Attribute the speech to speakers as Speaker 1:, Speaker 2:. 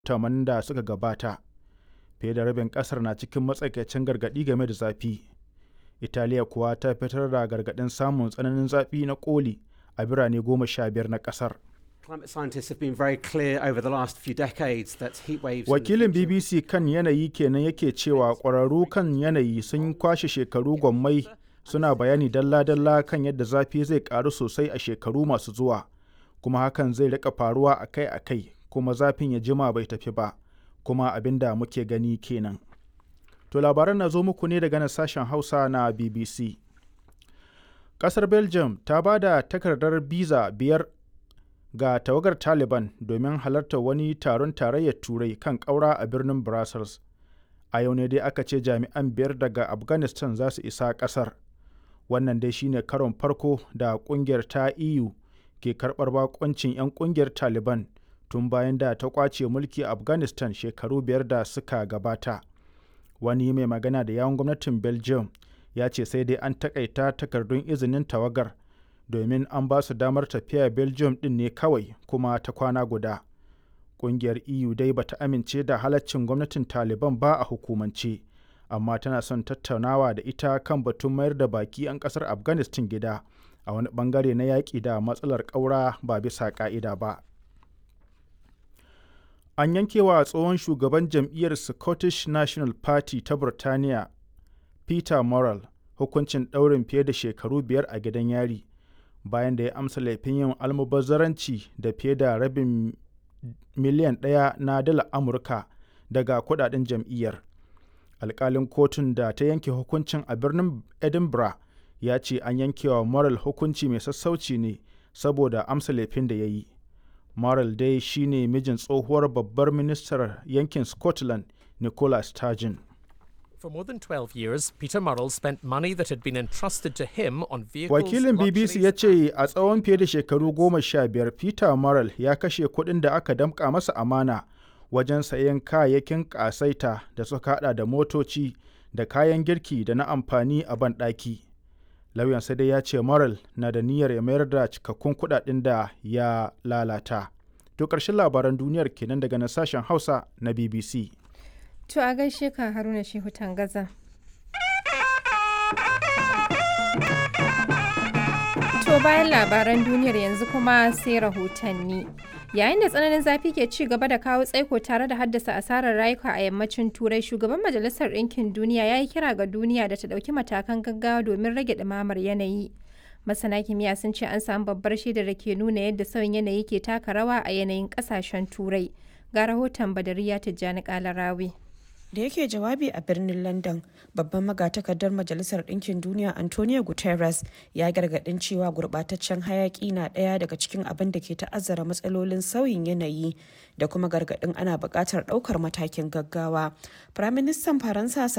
Speaker 1: tamanin da suka gabata fiye da rabin kasar na cikin matsakaicin gargaɗi game da zafi italiya kuwa ta fitar da gargaɗin samun tsananin zafi na koli a birane goma sha biyar na kasar
Speaker 2: Climate scientists have been very clear over the last few decades that heat waves. in the
Speaker 1: wakilin
Speaker 2: future-
Speaker 1: bbc kan yanayi kenan yake cewa ƙwararru kan yanayi sun kwashe shekaru gwammai suna bayani dalla-dalla kan yadda zafi zai ƙaru sosai a shekaru masu zuwa kuma hakan zai rika faruwa akai-akai kuma zafin ya jima bai tafi ba kuma abin da muke gani kenan to labaran na zo muku ne daga nan sashen hausa na bbc ƙasar belgium ta ba da takardar biza biyar ga tawagar taliban domin halartar wani taron tarayyar turai kan ƙaura a birnin brussels a yau ne dai aka ce jami'an biyar daga afghanistan za su isa ƙasar wannan dai shine karon farko da ƙungiyar ta eu ke karɓar bakoncin 'yan ƙungiyar taliban tun bayan da ta ƙwace mulki a afghanistan shekaru biyar da suka gabata wani mai magana da yawon gwamnatin belgium ya ce sai dai an takaita takardun izinin tawagar domin an ba su damar tafiya belgium din ne kawai kuma ta kwana guda ƙungiyar eu dai bata amince da halaccin gwamnatin taliban ba a hukumance amma tana son tattaunawa da ita kan batun mayar da baki 'yan ƙasar afghanistan gida a wani bangare na yaƙi da matsalar ƙaura ba bisa ƙa'ida ba an yankewa tsohon shugaban jam'iyyar scottish national party ta burtaniya peter Murrell hukuncin ɗaurin fiye da shekaru biyar a gidan yari bayan da ya amsa laifin yin almubazzaranci da fiye da rabin miliyan ɗaya na dala amurka daga kudaden jam'iyyar alkalin kotun da ta yanke hukuncin a birnin edinburgh ya ce an yankewa Murrell hukunci mai sassauci ne saboda amsa laifin da ya yi Murrell dai shine mijin tsohuwar babbar ministar yankin Scotland Nicola Sturgeon.
Speaker 3: For more than 12 years, Peter Murrell spent money that had been entrusted to him on vehicles.
Speaker 1: Wakilin BBC ya
Speaker 3: luxuries,
Speaker 1: ce a tsawon fiye da shekaru goma sha biyar Peter Murrell ya kashe kuɗin da aka damƙa masa amana wajen sayen kayayyakin ƙasaita da suka haɗa da motoci da kayan girki da na amfani a banɗaki. Lauyansa dai ya ce Murrell na da niyyar ya mayar da cikakkun kuɗaɗen da ya lalata. To ƙarshen labaran duniyar kenan daga nan sashen Hausa na BBC.
Speaker 4: To a gaishe ka Haruna Shehu Tangaza. To bayan labaran duniyar yanzu kuma sai rahotanni. Yayin da tsananin zafi ke ci gaba da kawo tsaiko tare da haddasa asarar rayuka a yammacin Turai, shugaban Majalisar Ɗinkin Duniya ya yi kira ga duniya da ta ɗauki matakan gaggawa domin rage ɗumamar yanayi. Masana kimiyya sun ce an samu babbar shaidar da ke nuna yadda sauyin yanayi ke taka rawa a yanayin ƙasashen Turai. Ga rahoton Badariya Tijjani Kalarawi.
Speaker 5: da yake jawabi a birnin london babban magatakardar majalisar ɗinkin duniya antonio guterres ya gargaɗin cewa gurɓataccen hayaƙi na ɗaya daga cikin abin da ke ta'azzara matsalolin sauyin yanayi da kuma gargaɗin ana buƙatar ɗaukar matakin gaggawa firaministan faransa